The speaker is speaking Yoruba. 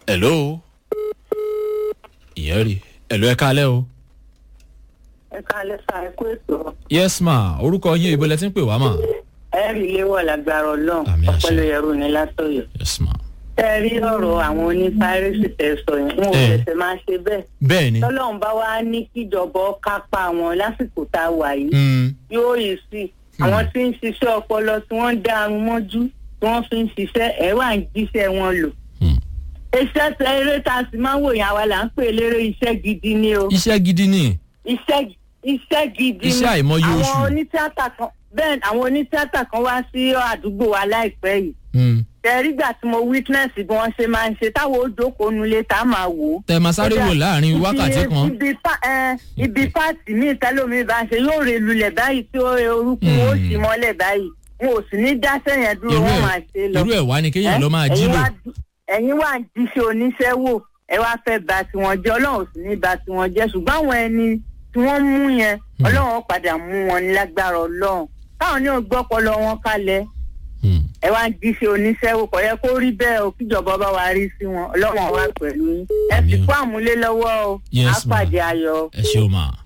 hello ìyẹn rí hello ẹ kálẹ́ o. ẹ káalẹ́ sá ẹ kó ètò yes ma orúkọ yín ibo lẹ ti ń pè wá mà. ẹ rí léwọ̀ lágbára ọlọ́run Àmì àṣẹ. ọpẹlẹ ẹrú ni látọ̀yọ̀. yes ma. tẹ́ ẹ rí ọ̀rọ̀ àwọn onífáírẹ́sì tẹ́ sọ yẹn wọn ò Eh. tẹ̀sẹ̀ máa ṣe bẹ́ẹ̀. bẹ́ẹ̀ ni. tọ́lọ́run bá wá ní kíjọba ó kápá wọn lásìkò tá a wà yìí Mm, yóò yìí sí àwọn tí ń ṣiṣẹ́ ọpọlọ tí wọ́n ń dá arun mọ́jú tí wọ́n fi ń ṣiṣẹ́ ẹ̀ wà ń jíṣẹ́ wọn lò. mm. iṣẹ́ tẹ eré tá a sì máa ń wò yẹn àwa là ń pè lérè iṣẹ́ gidi ni o. iṣẹ́ gidi ni. iṣẹ́ iṣẹ́ gidi Iṣẹ́ àìmọye oṣù. àwọn onítíátà kan bẹ́ẹ̀ àwọn onítíátà kan wá sí àdúgbò wa láìpẹ́ yìí Mm. tẹ̀rígbà tí mo witness bí wọ́n ṣe máa ń ṣe táwọn ó jókòó nulẹ̀ tá a máa wò ó. tẹ máa sáré wò láàrin wákàtí Ibi- kan. ibi pa- ẹ, ibi páàtì míì tẹ́lómi bá ń ṣe yóò rè lulẹ̀ báyìí tí ó orúkún ó sì mọ́lẹ̀ báyìí wọn ò sì ní dáṣẹ́ yẹn dúró irú wọ́n ẹ̀ máa ṣe lọ. irú ẹ̀ wá ni kéèyàn lọ máa jí Ẹ̀yin lò. wá dú- ẹ̀yin wà ń jíṣẹ́ oníṣẹ́ wò ẹ wá fẹ́ ba tiwọn jẹ́ ọlọ́run ò sì ní ba tiwọn jẹ́ ṣùgbọ́n àwọn ẹni tí wọ́n mú yẹn ọlọ́run ó padà mú wọn ní lágbára ọlọ́run káwọn ní ògbọ́pọlọ wọn kalẹ̀ Mm. ẹ wá ń jíṣẹ́ oníṣẹ́ wò kọ̀ yẹ kó rí bẹ́ẹ̀ o kíjọba bá wa rí sí wọn ọlọ́run wà pẹ̀lú yín ẹ fi Àmín. kó àmúlé lọ́wọ́ o Yes, á pàdé ayọ̀. ẹ ṣe o ma.